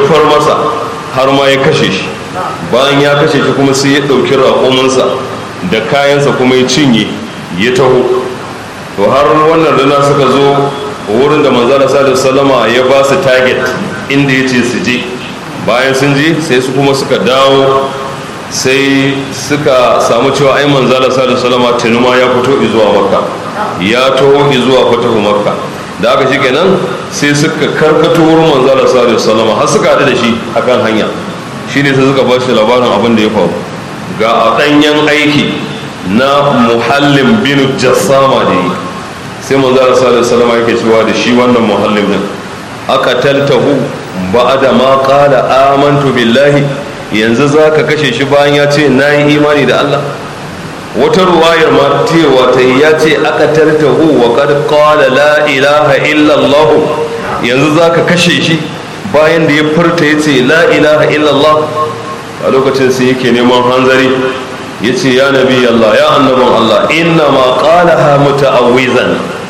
far masa har ma ya kashe shi bayan ya kashe shi kuma sai ya ɗauki raƙuminsa da kayansa kuma ya cinye ya taho to har wannan rana suka zo wurin da manzala salama ya ba su target inda ya ce su je bayan sun je sai su kuma suka dawo sai suka samu cewa ai manzala salama tunuma ya fito zuwa makka ya taho zuwa fatahu makka da aka shi kenan sai suka karkato wurin manzala salama har suka haɗu da shi akan hanya shi ne sai suka ba shi labarin abin da ya faru ga a ɗanyen aiki na muhallin bin jassama da yi sai manzala salama yake cewa da shi wannan muhallin din aka taltahu ba da ma kala amantu billahi yanzu za ka kashe shi bayan ya ce na yi imani da Allah wata ruwayar ma cewa ta yi ya ce aka tartahu wa kad qala la ilaha illallah yanzu za ka kashe shi bayan da ya furta ya ce la ilaha illallah a lokacin sai yake neman hanzari ya ce ya nabi Allah ya annabin Allah inna ma qalaha muta'awwizan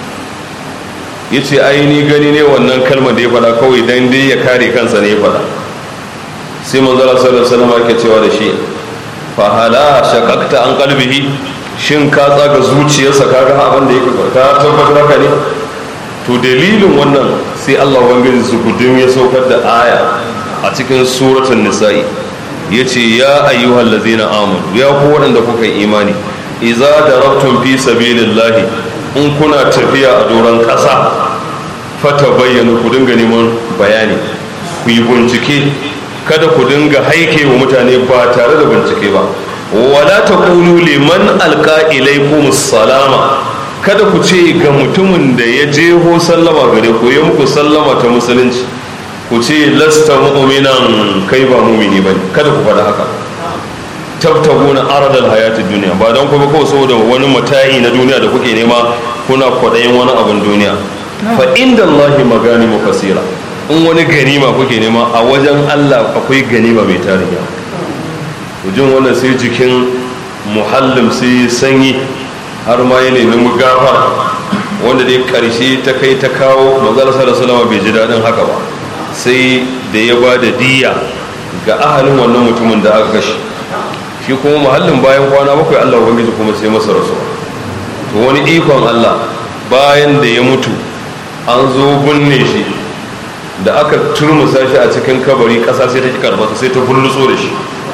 ya ce aini gani ne wannan kalmar da ya faɗa kawai dan dai ya kare kansa ne ya faɗa sai manzala sallallahu alaihi wasallam yake cewa da shi fa hala shaqaqta an qalbihi shin ka tsaga zuciyarsa kaga abin da yake ka tabbatar haka ne to dalilin wannan sai Allah ubangiji su gudun ya saukar da aya a cikin suratul nisa'i yace ya ayyuhal ladzina amanu ya ku waɗanda kuka yi imani idza darabtum fi sabilillahi in kuna tafiya a doron ƙasa fata bayyana ku dinga neman bayani ku yi bincike kada ku dinga haike wa mutane ba tare da bincike ba wala ta kulu liman alka ilaikum salama kada ku ce ga mutumin da ya jeho sallama gare ku ya muku sallama ta musulunci ku ce lasta mu'minan kai ba mu'mini bane kada ku faɗa haka tabtaguna aradal hayati duniya ba don kuma kawai saboda wani mata'i na duniya da kuke nema kuna kwaɗayin wani abin duniya fa inda Allahi magani kasira in wani ganima kuke nema a wajen Allah akwai ganima mai tarin yawa jin wannan sai jikin muhallim sai sanyi har ma ya nemi gafara wanda dai karshe ta kai ta kawo manzala sallallahu bai ji daɗin haka ba sai da ya ba da diya ga ahalin wannan mutumin da aka kashe shi kuma muhallin bayan kwana bakwai Allah ubangiji kuma sai masa rasuwa to wani ikon Allah bayan da ya mutu an zo binne shi da aka turmusa shi a cikin kabari ƙasa sai ta ki karbata sai ta bullutso da shi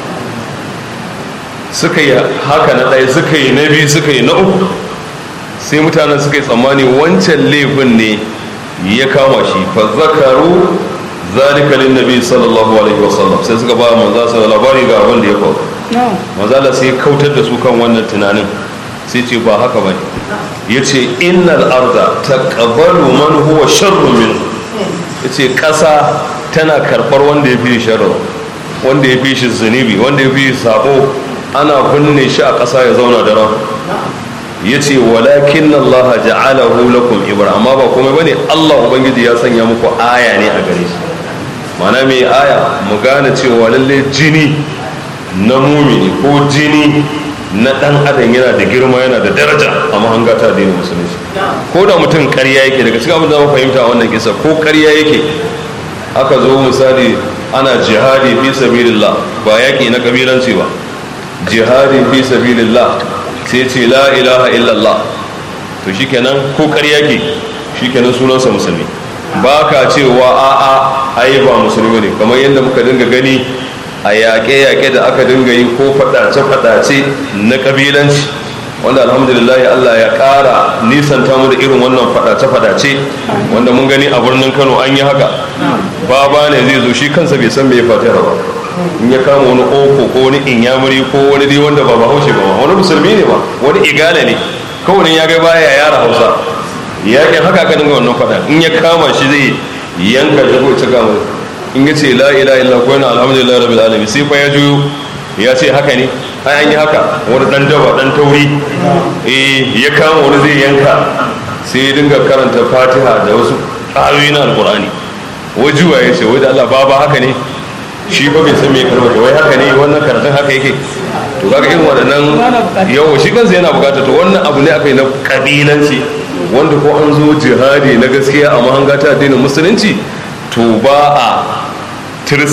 suka yi haka na ɗaya suka yi na biyu suka yi na uku sai mutanen suka yi tsammani wancan laifin ne ya kama shi fa zakaru zalika lin nabi sallallahu alaihi wasallam sai suka ba manzo sallallahu labari ga abin da ya faru manzo Allah sai kautar da su kan wannan tunanin sai ce ba haka bane yace innal arda taqabbalu man huwa sharrun min yace kasa tana karbar wanda ya fi sharri wanda ya fi shi zunubi wanda ya fi sabo ana binne shi a ƙasa ya zauna da ran ya ce walakin Allah ja'alahu lakum ibra amma ba komai bane Allah ubangiji ya sanya muku aya ne a gare shi mana mai aya mu gane cewa lalle jini na mumini ko jini na dan adam yana da girma yana da daraja a mahanga ta addinin musulunci ko da mutum ƙarya yake daga cikin abin da mu fahimta a wannan kisa ko ƙarya yake aka zo misali ana jihadi fi sabilillah ba yaƙi na kabilanci ba jihadi fi sabilillah sai ce la ilaha illallah to shikenan ko ƙarya ke shikenan sunansa musulmi ba ka cewa a'a ai ba musulmi ne kamar yadda muka dinga gani a yaƙe-yaƙe da aka dinga yi ko faɗace-faɗace na ƙabilanci wanda alhamdulillah Allah ya ƙara nisanta mu da irin wannan faɗace-faɗace wanda mun gani a birnin Kano an yi haka baba ne zai zo shi kansa bai san me ya fatiha ba in ya kama wani oko ko wani inyamuri ko wani dai wanda ba bahaushe ba wani musulmi ne ba wani igala ne kawai ya ga baya yara hausa ya ke haka ka dinga wannan fada in ya kama shi zai yanka da ko cika mai in ya ce la ilaha illa ko yana alhamdulillah rabbil alamin sai fa ya juyo ya ce haka ne ai an yi haka wani dan daba dan tauri eh ya kama wani zai yanka sai ya dinga karanta fatiha da wasu ayoyi na alqur'ani wajuwa ya ce wai da Allah baba haka ne shi ba bai san me karba wai haka ne wannan karatun haka yake to kaga irin waɗannan yawo shi kansa yana bukata to wannan abu ne aka yi na kabilanci wanda ko an zo jihadi na gaskiya a mahanga ta addinin musulunci to ba a